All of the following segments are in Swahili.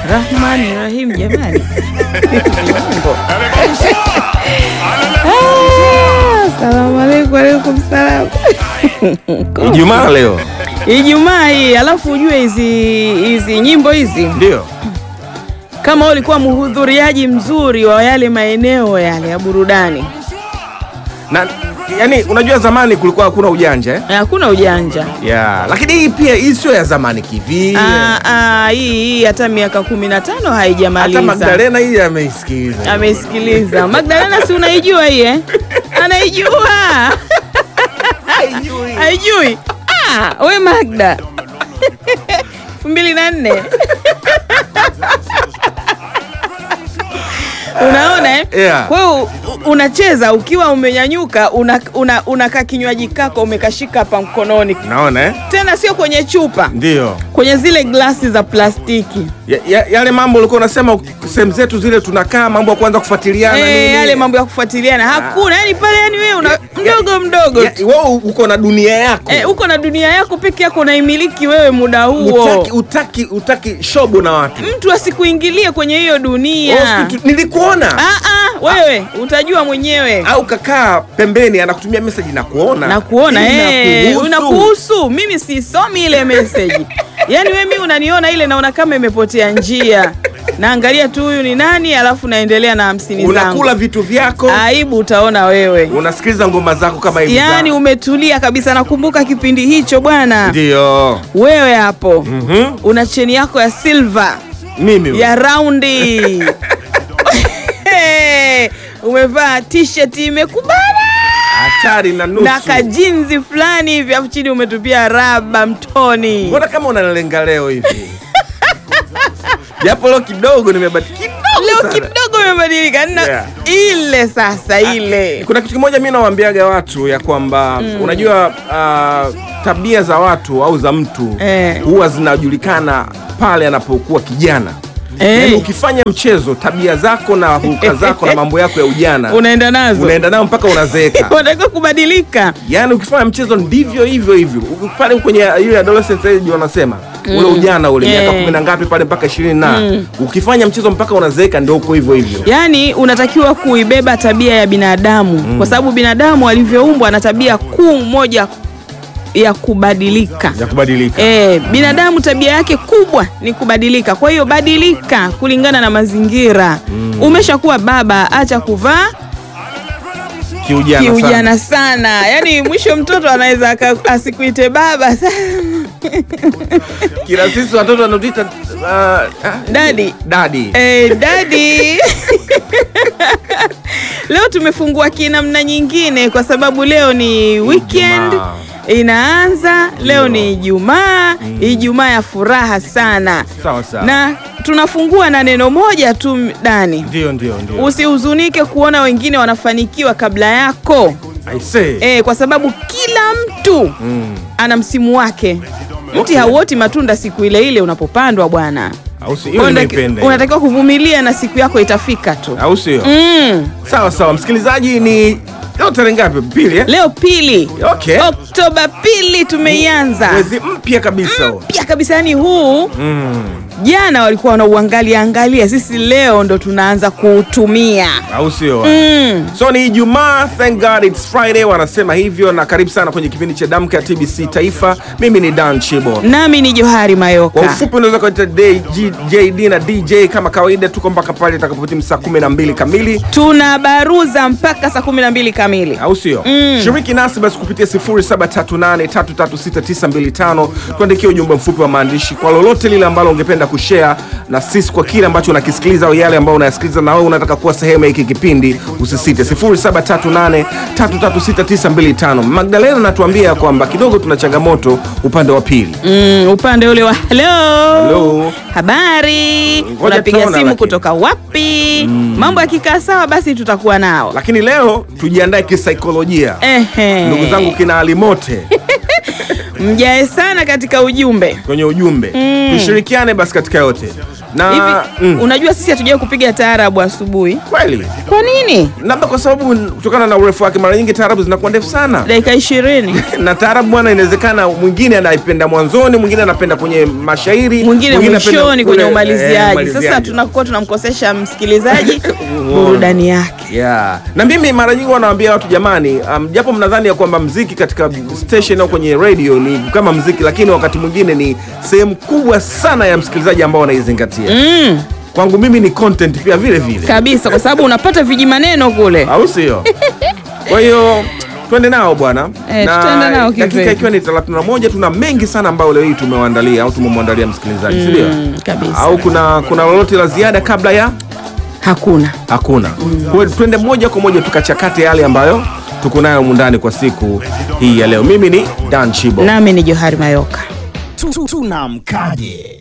Rahmani Rahim, jamani Mungu. Ah, Salamu alaikum, alaikum salam. Ijumaa leo Ijumaa hii, alafu ujue hizi hizi nyimbo hizi, ndio kama wewe ulikuwa mhudhuriaji mzuri wa yale maeneo yale ya burudani, na yani, unajua zamani kulikuwa hakuna ujanja eh? hakuna ujanja. ya lakini hii pia hii sio ya zamani kivile. Ah, ah, hii hii hata miaka kumi na tano Hata haijamaliza. Magdalena hii ameisikiliza. Amesikiliza Magdalena, si unaijua hii eh? Anaijua haijui? Ah, we Magda elfu mbili na nne unaona eh? Yeah. Kwa hiyo u- unacheza ukiwa umenyanyuka, unakaa una, unakaa kinywaji kako umekashika hapa mkononi, Naona eh? tena sio kwenye chupa, Ndio kwenye zile glasi za plastiki ya, ya, yale mambo ulikuwa unasema sehemu zetu zile tunakaa mambo ya kuanza kufuatiliana Eh, nini. yale mambo ya kufuatiliana hakuna, yani pale, yani wewe una mdogo mdogo Ya, tu. wewe uko na dunia yako Eh, uko na dunia yako peke yako unaimiliki wewe muda huo, utaki, utaki, utaki shobo na watu mtu asikuingilie kwenye hiyo dunia. Oh, tu- nilikuona Ah, ah, wewe utajua mwenyewe au kakaa pembeni anakutumia message na kuona na kuona eh, Inakuhusu. unakuhusu. Mimi sisomi ile message yaani wewe mimi unaniona ile naona kama imepotea njia, naangalia tu huyu ni nani, alafu naendelea na hamsini zangu. unakula vitu vyako Aibu utaona wewe. unasikiliza ngoma zako kama hivi Yaani za- umetulia kabisa. Nakumbuka kipindi hicho bwana, ndio wewe hapo Mhm. una cheni yako ya silver mimi ya raundi umevaa t-shirt imekubana hatari na nusu na kajinzi fulani hivi, afu chini umetupia raba mtoni. mbona kama unalenga leo hivi japo leo kidogo nimebati kidogo Leo sana. kidogo imebadilika na Yeah. ile sasa ile kuna kitu kimoja mi nawaambiaga watu ya kwamba unajua ah, tabia za watu au za mtu Eh. huwa zinajulikana pale anapokuwa kijana Eh. Yaani ukifanya mchezo tabia zako na huka zako na mambo yako ya ujana unaenda nazo unaenda nayo mpaka unazeeka unatakiwa kubadilika. yaani ukifanya mchezo ndivyo hivyo hivyo Uki- pale kwenye ile adolescent age wanasema ule ujana ule miaka Eh. kumi na ngapi pale mpaka ishirini na ukifanya mchezo mpaka unazeeka ndio uko hivyo hivyo Yaani unatakiwa kuibeba tabia ya binadamu kwa sababu binadamu alivyoumbwa ana tabia kuu moja ya kubadilika. ya kubadilika E, binadamu tabia yake kubwa ni kubadilika. Kwa hiyo badilika kulingana na mazingira. Umeshakuwa baba, acha kuvaa kiujana, sana. kiujana sana. Yaani mwisho mtoto anaweza aka- asikuite baba kila sisi watoto wanatuita uh, ah, dadi dadi Eh, dadi leo tumefungua kinamna nyingine kwa sababu leo ni weekend Ijumaa. inaanza leo ni Ijumaa Ijumaa ya furaha sana sawa sawa na tunafungua na neno moja tu Dani ndio ndio ndio usihuzunike kuona wengine wanafanikiwa kabla yako I say e, kwa sababu kila mtu mm. ana msimu wake mti Okay. hauoti matunda siku ile ile unapopandwa bwana au si hiyo Unataki- nimeipenda hiyo. unatakiwa kuvumilia na siku yako itafika tu au sio mm. sawa sawa msikilizaji ni leo tarehe ngapi pili eh? leo pili okay oktoba pili tumeianza mwezi mpya kabisa huo. pia kabisa yani huu mm. jana walikuwa wanauangalia angalia sisi leo ndo tunaanza kuutumia au sio mm. so ni ijumaa thank god it's friday wanasema hivyo na karibu sana kwenye kipindi cha damka ya tbc taifa mimi ni dan chibo nami ni johari kwa mayoka ufupi unaweza kuita jd na dj kama kawaida tuko mpaka pale itakapotimu saa 12 kamili tunabaruza mpaka saa kumi na mbili kamili au sio Mm. shiriki nasi basi kupitia 0738336925 tuandikie ujumbe mfupi wa maandishi kwa lolote lile ambalo ungependa kushare na sisi kwa kile ambacho unakisikiliza au yale ambayo unayasikiliza na wewe unataka kuwa sehemu ya hiki kipindi usisite 0738336925 magdalena anatuambia kwamba kidogo tuna changamoto upande wa pili mm, upande ule wa halo Hello. habari Ngoja unapiga tuona simu lakini. kutoka wapi mambo yakikaa sawa basi tutakuwa nao lakini leo tujiandae kisaikolojia Ehe. ndugu zangu kina alimote mjae sana katika ujumbe kwenye ujumbe tushirikiane basi katika yote na hivi. mm, Unajua sisi hatujawahi kupiga taarabu asubuhi. kweli Kwa nini? labda kwa sababu kutokana na urefu wake mara nyingi taarabu zinakuwa ndefu sana Dakika ishirini na taarabu bwana, inawezekana mwingine anaipenda mwanzoni, mwingine anapenda kwenye mashairi, mwingine anapenda mwishoni kule, kwenye eh, umaliziaji. umaliziaji. Sasa tunakuwa tunamkosesha msikilizaji burudani yake. Yeah. Na mimi mara nyingi wanawaambia watu jamani, um, japo mnadhani ya kwamba mziki katika station au kwenye radio ni kama mziki, lakini wakati mwingine ni sehemu kubwa sana ya msikilizaji ambao wanaizingatia. Mm, Kwangu mimi ni content pia vile vile, kabisa, kwa sababu unapata vijimaneno kule. au sio? Kwa hiyo twende nao bwana, Eh, tutaenda nao dakika kivipi? ikiwa ni 31 tuna mengi sana ambayo leo hii tumewaandalia au tumemwandalia msikilizaji, si ndio? Mm, kabisa. Au kuna kuna lolote la ziada kabla ya Hakuna. Hakuna. Kwa hiyo twende moja kwa moja tukachakate yale ambayo tuko nayo mundani kwa siku hii ya leo. Mimi ni Dan Chibo. Nami ni Johari Mayoka. tunamkaje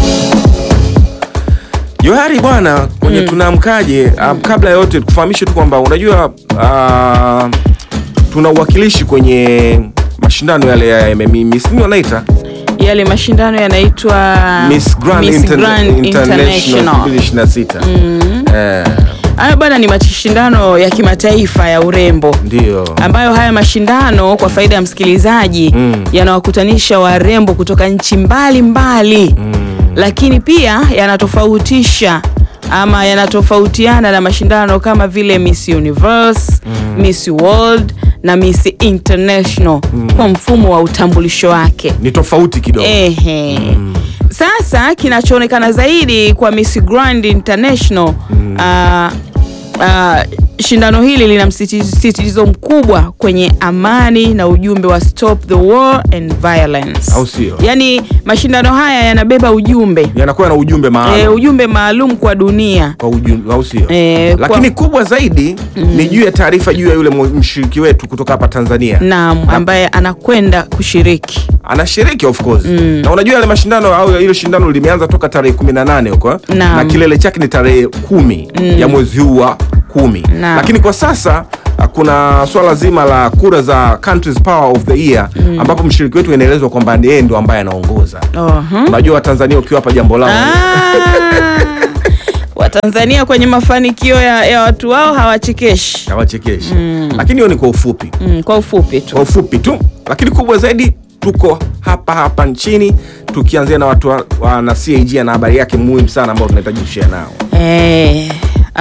Johari bwana, kwenye tunaamkaje, ah, kabla ya yote tukufahamishe tu kwamba unajua ah, tuna uwakilishi kwenye mashindano yale ya MMA Miss nini wanaita Yale mashindano yanaitwa Miss Grand, Miss Inter- Grand International 2026. Eh, Haya bwana, ni mashindano ya kimataifa ya urembo ndio. ambayo haya mashindano kwa faida ya msikilizaji Mm. yanawakutanisha warembo kutoka nchi mbalimbali lakini pia yanatofautisha ama yanatofautiana na mashindano kama vile Miss Universe, Miss World na Miss International kwa mfumo wa utambulisho wake. Ni tofauti kidogo. Ehe. Sasa kinachoonekana zaidi kwa Miss Grand International ah, ah, shindano hili lina msisitizo mkubwa kwenye amani na ujumbe wa stop the war and violence. Au sio? Yaani mashindano haya yanabeba ujumbe Yanakuwa na ujumbe maalum. e, ujumbe maalum kwa dunia. kwa ujumla au sio? Eh, kwa- Lakini kubwa zaidi ni juu ya taarifa juu ya yule mu- mshiriki wetu kutoka hapa Tanzania. Naam, ambaye anakwenda kushiriki. Anashiriki of course. Na unajua yale mashindano au hilo shindano limeanza toka tarehe 18 huko Naam. na kilele chake ni tarehe kumi ya mwezi huu wa kumi. Naam. Lakini kwa sasa ah, kuna swala zima la kura za Country's Power of the Year ambapo mshiriki wetu inaelezwa kwamba ni yeye ndo ambaye anaongoza. Oho. Unajua Watanzania ukiwapa jambo lao Ah, Watanzania kwenye mafanikio ya, ya watu wao hawachekeshi. hawachekeshi. Lakini hiyo ni kwa ufupi. Mm, kwa ufupi tu. kwa ufupi tu, lakini kubwa zaidi tuko hapa hapa nchini tukianzia na watu wa, wa na CAG na habari yake muhimu sana ambao tunahitaji kushare nao. Eh,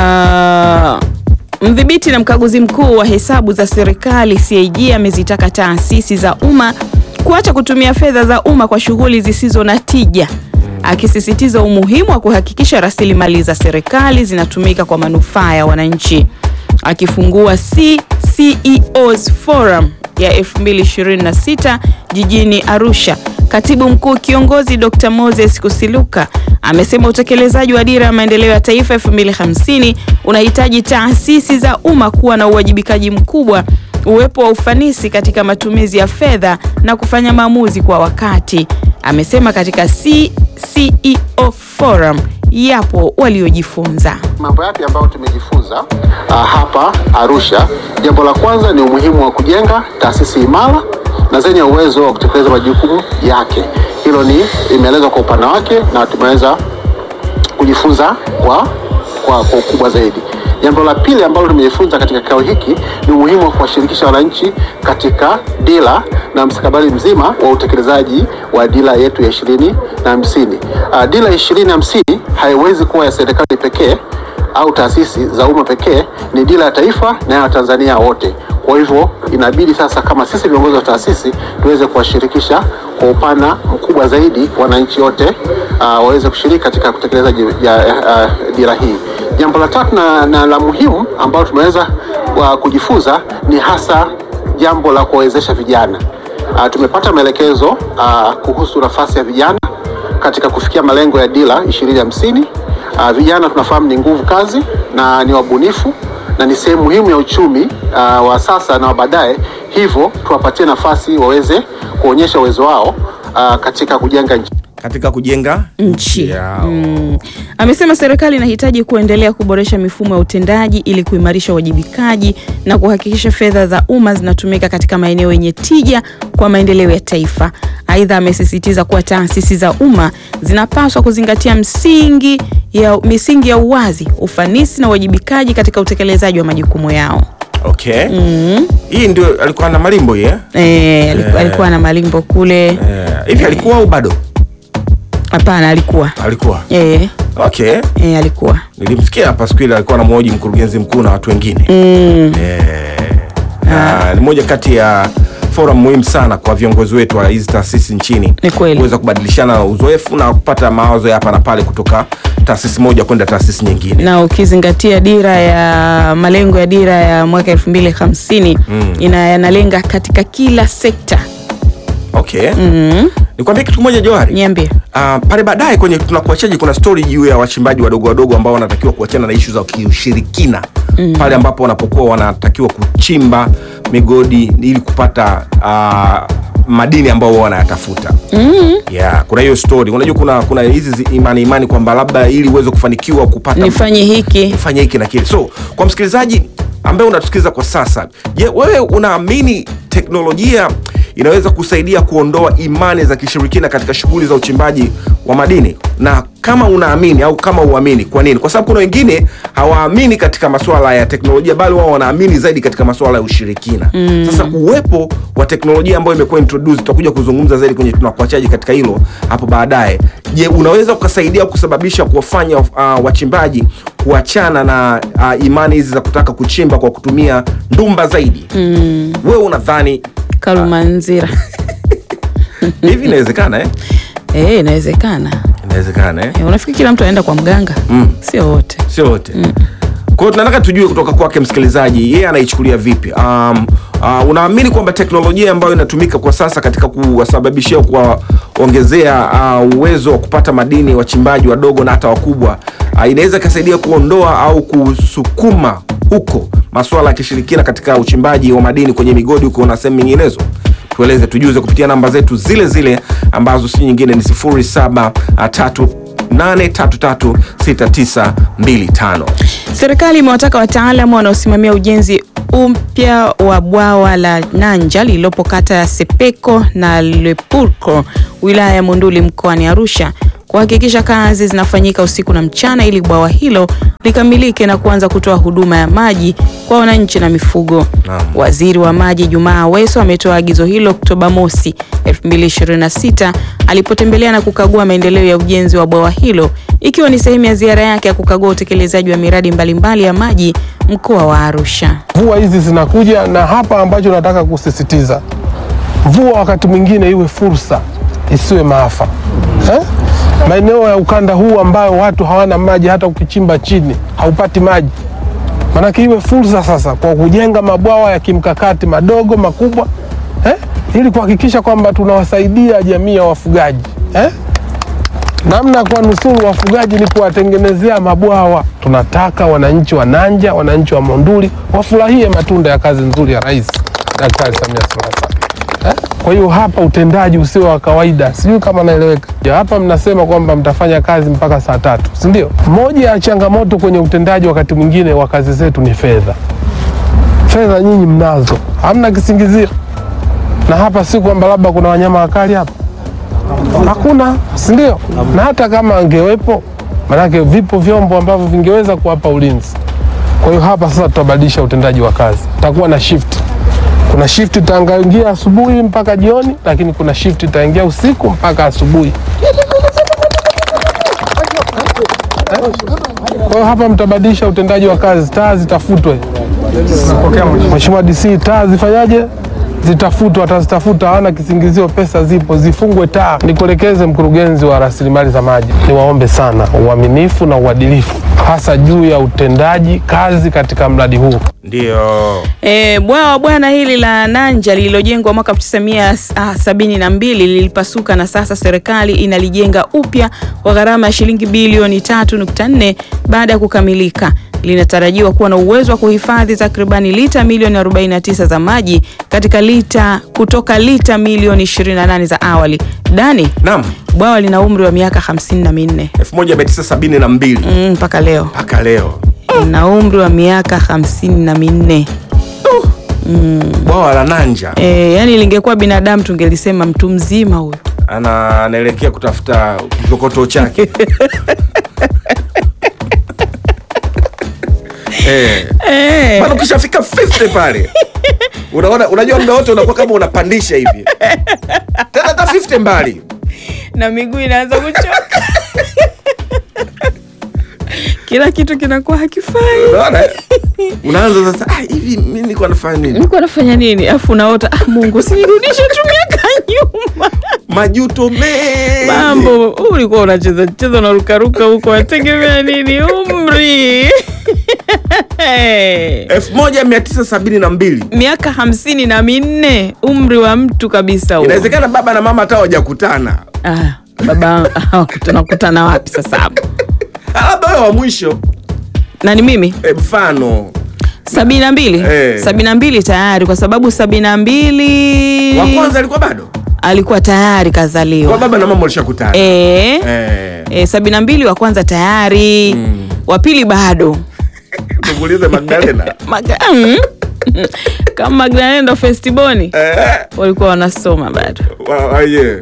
ah, mdhibiti na mkaguzi mkuu wa hesabu za serikali CAG amezitaka taasisi za umma kuacha kutumia fedha za umma kwa shughuli zisizo na tija, akisisitiza umuhimu wa kuhakikisha rasilimali za serikali zinatumika kwa manufaa ya wananchi. Akifungua CCEOs Forum ya 2026 jijini Arusha, Katibu Mkuu Kiongozi Dr. Moses Kusiluka amesema utekelezaji wa dira ya maendeleo ya taifa 2050 unahitaji taasisi za umma kuwa na uwajibikaji mkubwa, uwepo wa ufanisi katika matumizi ya fedha na kufanya maamuzi kwa wakati. Amesema katika CCEO Forum yapo waliojifunza. Mambo yapi ambayo tumejifunza uh, hapa Arusha? Jambo la kwanza ni umuhimu wa kujenga taasisi imara na zenye uwezo wa kutekeleza majukumu yake. Hilo ni imeelezwa kwa upana wake na tumeweza kujifunza kwa kwa, kwa ukubwa zaidi. Jambo la pili ambalo tumejifunza katika kikao hiki ni umuhimu wa kuwashirikisha wananchi katika dira na mstakabali mzima wa utekelezaji wa dira yetu ya ishirini na hamsini. Uh, dira ishirini hamsini haiwezi kuwa ya serikali pekee au taasisi za umma pekee, ni dira ya taifa na ya Watanzania wote. Kwa hivyo inabidi sasa, kama sisi viongozi wa taasisi, tuweze kuwashirikisha kwa upana mkubwa zaidi wananchi wote uh, waweze kushiriki katika utekelezaji ya uh, dira hii. Jambo la tatu na, na la muhimu ambalo tumeweza uh, kujifunza ni hasa jambo la kuwawezesha vijana. Uh, tumepata maelekezo uh, kuhusu nafasi ya vijana katika kufikia malengo ya dira ishirini hamsini. Uh, vijana tunafahamu ni nguvu kazi na ni wabunifu na ni sehemu muhimu ya uchumi uh, wa sasa na wa baadaye, hivyo tuwapatie nafasi waweze kuonyesha uwezo wao uh, katika kujenga nchi. Katika kujenga nchi. yao. Mm. Amesema serikali inahitaji kuendelea kuboresha mifumo ya utendaji ili kuimarisha uwajibikaji na kuhakikisha fedha za umma zinatumika katika maeneo yenye tija kwa maendeleo ya taifa. Aidha, amesisitiza kuwa taasisi za umma zinapaswa kuzingatia msingi ya, misingi ya uwazi, ufanisi na uwajibikaji katika utekelezaji wa majukumu yao. Okay. Hii ndio alikuwa na malimbo hii, eh? E, alikuwa, alikuwa na malimbo kule. Eh, hivi alikuwa au bado? Hapana, alikuwa Alikuwa. e, Okay. e, alikuwa Nilimsikia hapa siku ile alikuwa anamhoji mkurugenzi mkuu na watu wengine. mm. Eh, na ni moja kati ya forum muhimu sana kwa viongozi wetu wa hizi taasisi nchini Ni kweli. kuweza kubadilishana uzoefu na kupata mawazo ya hapa na pale kutoka taasisi moja kwenda taasisi nyingine. na ukizingatia dira ya malengo ya dira ya mwaka elfu mbili hamsini Mm. ina yanalenga katika kila sekta Okay. mm. Nikwambie kitu kimoja Johari. Niambie. Uh, pale baadaye kwenye tunakuachaji kuna story juu ya wachimbaji wadogo wadogo ambao wanatakiwa kuachana na ishu za kiushirikina mm. pale ambapo wanapokuwa wanatakiwa kuchimba migodi ili kupata uh, madini ambao wao wanayatafuta mm. yeah, kuna hiyo story unajua kuna kuna hizi zi- imani imani kwamba labda ili uweze kufanikiwa kupata Nifanye hiki fanya hiki na kile so kwa msikilizaji ambaye unatusikiliza kwa sasa je wewe unaamini teknolojia inaweza kusaidia kuondoa imani za kishirikina katika shughuli za uchimbaji wa madini na kama unaamini au kama uamini kwa nini kwa sababu kuna wengine hawaamini katika masuala ya teknolojia bali wao wanaamini zaidi katika masuala ya ushirikina mm. sasa uwepo wa teknolojia ambayo imekuwa introduced tutakuja kuzungumza zaidi kwenye tunakuachaji katika hilo hapo baadaye je unaweza ukasaidia kusababisha kuwafanya uh, wachimbaji kuachana na uh, imani hizi za kutaka kuchimba kwa kutumia ndumba zaidi mm. wewe unadhani Kalumanzira hivi inawezekana eh? Eh, inawezekana inawezekana eh? Eh, unafikiri kila mtu anaenda kwa mganga Mm. sio wote sio wote mm. kwa hiyo tunataka tujue kutoka kwake msikilizaji yeye anaichukulia vipi um, uh, unaamini kwamba teknolojia ambayo inatumika kwa sasa katika kuwasababishia kuwaongezea uh, uwezo wa kupata madini wachimbaji wadogo na hata wakubwa uh, inaweza ikasaidia kuondoa au kusukuma huko masuala ya kishirikina katika uchimbaji wa madini kwenye migodi huko na sehemu nyinginezo tueleze tujuze kupitia namba zetu zile zile ambazo si nyingine ni 0733636925 Serikali imewataka wataalamu wanaosimamia ujenzi upya wa bwawa la Nanja lililopo kata ya Sepeko na Lepurko wilaya ya Monduli mkoani Arusha kuhakikisha kazi zinafanyika usiku na mchana ili bwawa hilo likamilike na kuanza kutoa huduma ya maji kwa wananchi na mifugo. Naam. Waziri wa Maji Jumaa Aweso ametoa agizo hilo Oktoba mosi 2026 alipotembelea na kukagua maendeleo ya ujenzi wa bwawa hilo ikiwa ni sehemu ya ziara yake ya kukagua utekelezaji wa miradi mbalimbali ya maji mkoa wa Arusha. Mvua hizi zinakuja, na hapa ambacho nataka kusisitiza, mvua wakati mwingine iwe fursa, isiwe maafa eh? Maeneo ya ukanda huu ambayo watu hawana maji, hata ukichimba chini haupati maji, maanake iwe fursa sasa kwa kujenga mabwawa ya kimkakati madogo makubwa eh? ili kuhakikisha kwamba tunawasaidia jamii ya wafugaji eh? namna ya kuwanusuru wafugaji ni kuwatengenezea mabwawa. Tunataka wananchi wa Nanja, wananchi wa Monduli wafurahie matunda ya kazi nzuri ya Rais Daktari Samia Suluhu Hassan. Eh? Kwa hiyo hapa utendaji usio wa kawaida, sijui kama naeleweka. Ya, Hapa mnasema kwamba mtafanya kazi mpaka saa tatu, si ndio? Moja ya changamoto kwenye utendaji wakati mwingine wa kazi zetu ni fedha. Fedha nyinyi mnazo, hamna kisingizio. Na hapa si kwamba labda kuna wanyama wakali hapa hakuna, si ndio? Na hata kama angewepo, manake vipo vyombo ambavyo vingeweza kuwapa ulinzi. Kwa hiyo hapa sasa tutabadilisha utendaji wa kazi, tutakuwa na shift. Kuna shift itaingia asubuhi mpaka jioni, lakini kuna shift itaingia usiku mpaka asubuhi. Kwa hiyo hapa mtabadilisha utendaji wa kazi, taa zitafutwe. Mheshimiwa DC, taa zifanyaje? Zitafutwa, watazitafuta, hawana kisingizio, pesa zipo, zifungwe taa. Nikuelekeze mkurugenzi wa rasilimali za maji, niwaombe sana uaminifu na uadilifu, hasa juu ya utendaji kazi katika mradi huu. ndio E, bwawa bwana hili la Nanja lililojengwa mwaka 1972 lilipasuka na sasa serikali inalijenga upya kwa gharama ya shilingi bilioni 3.4 baada ya kukamilika. Linatarajiwa kuwa na uwezo wa kuhifadhi takribani lita milioni 49 za maji katika lita kutoka lita milioni 28 za awali. Dani, naam bwawa lina umri wa miaka 54 1972 Mm, mpaka leo mpaka leo na umri wa miaka hamsini na minne bwawa la Nanja E, yani lingekuwa binadamu tungelisema mtu mzima huyu. ana anaelekea kutafuta kikokotoo chake eh. Eh, Maana ukishafika 50 pale unaona, unajua muda wote unakuwa kama unapandisha hivi tena hata 50 mbali na miguu inaanza kuchoka kila kitu kinakuwa hakifai. unaona eh? unaanza sasa ah, hivi mimi nilikuwa nafanya nini? Nilikuwa nafanya nini? Afu unaota ah, Mungu sinirudishe tu miaka nyuma. Majuto mengi Mambo ulikuwa unacheza cheza unarukaruka huko, wategemea nini? Umri 1972 miaka hamsini na minne, umri wa mtu kabisa huo. inawezekana baba na mama hata hawajakutana, Ah, baba tunakutana wapi sasa hapo? labda wewe wa mwisho Na ni mimi eh, mfano sabini na mbili Eh. sabini na mbili tayari, kwa sababu sabini na mbili wa kwanza alikuwa bado alikuwa tayari kwa kazaliwa. baba na mama walishakutana Eh, eh. eh, sabini na mbili wa kwanza tayari, wa pili bado Tukuulize Magdalena Maga, mm. kama Magdalena ndo festiboni eh, walikuwa wanasoma bado wa- wa- yeah.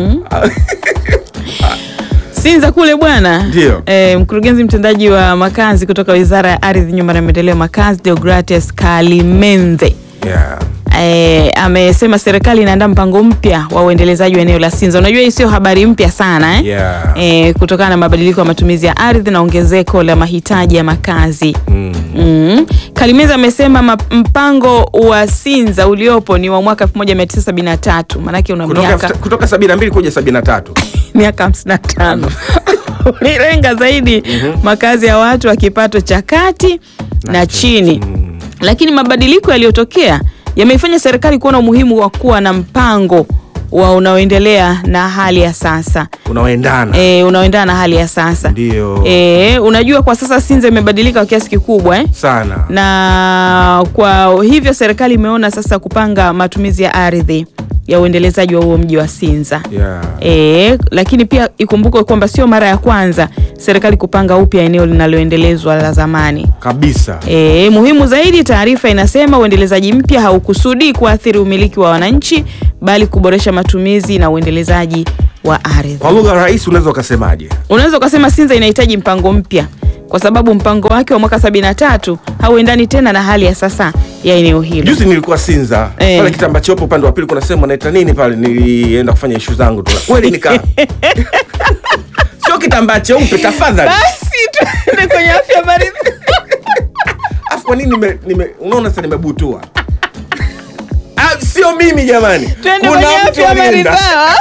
Sinza kule bwana. Ndio. E, mkurugenzi mtendaji wa makazi kutoka Wizara ya Ardhi, Nyumba na Maendeleo ya Makazi, Deogratias Kalimenze Yeah. e, amesema serikali inaandaa mpango mpya wa uendelezaji wa eneo la Sinza. Unajua hii sio habari mpya sana eh? Yeah. E, kutokana na mabadiliko ya matumizi ya ardhi na ongezeko la mahitaji ya makazi. Mm. Mm. Kalimeza amesema ma- mpango wa Sinza uliopo ni wa mwaka 1973 maanake una Kutoka, miaka kutoka 72 kuja 73 miaka 55 ulilenga zaidi makazi ya watu wa kipato cha kati na, chini lakini mabadiliko yaliyotokea yameifanya serikali kuona umuhimu wa kuwa na mpango wa unaoendelea na hali ya sasa unaoendana e, unaoendana na hali ya sasa Ndio. e, unajua kwa sasa Sinza imebadilika kwa kiasi kikubwa eh? sana na kwa hivyo serikali imeona sasa kupanga matumizi ya ardhi ya uendelezaji wa huo mji wa Sinza. yeah. E, lakini pia ikumbukwe kwamba sio mara ya kwanza serikali kupanga upya eneo linaloendelezwa la zamani. kabisa E, muhimu zaidi, taarifa inasema uendelezaji mpya haukusudii kuathiri umiliki wa wananchi bali kuboresha matumizi na uendelezaji wa ardhi. kwa lugha rahisi unaweza ukasemaje Unaweza ukasema Sinza inahitaji mpango mpya kwa sababu mpango wake wa mwaka 73 hauendani tena na hali ya sasa ya eneo hilo. juzi nilikuwa sinza Eh. pale kitamba chopo upande wa pili kuna sehemu naita nini pale nilienda kufanya ishu zangu tu kweli nika sio kitambaa cheupe tafadhali Basi tuende kwenye afya maridhi. afu kwa nini nime, nime, unaona sasa nimebutua Ah, sio mimi jamani Twende Kuna kwenye mtu afya alienda. maridhawa.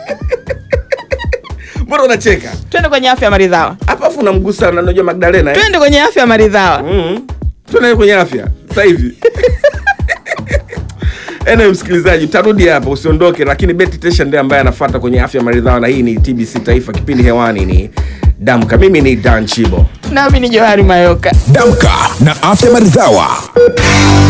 mbona unacheka Twende kwenye afya maridhawa. hapa afu unamgusa na unajua magdalena eh? Twende kwenye afya maridhawa. mm. tuende kwenye afya sasa hivi Anyway, msikilizaji utarudi hapa usiondoke lakini beti tesha ndiye ambaye anafuata kwenye afya maridhawa na hii ni tbc taifa kipindi hewani ni damka mimi ni dan chibo Nami ni Johari Mayoka. Damka na afya maridhawa.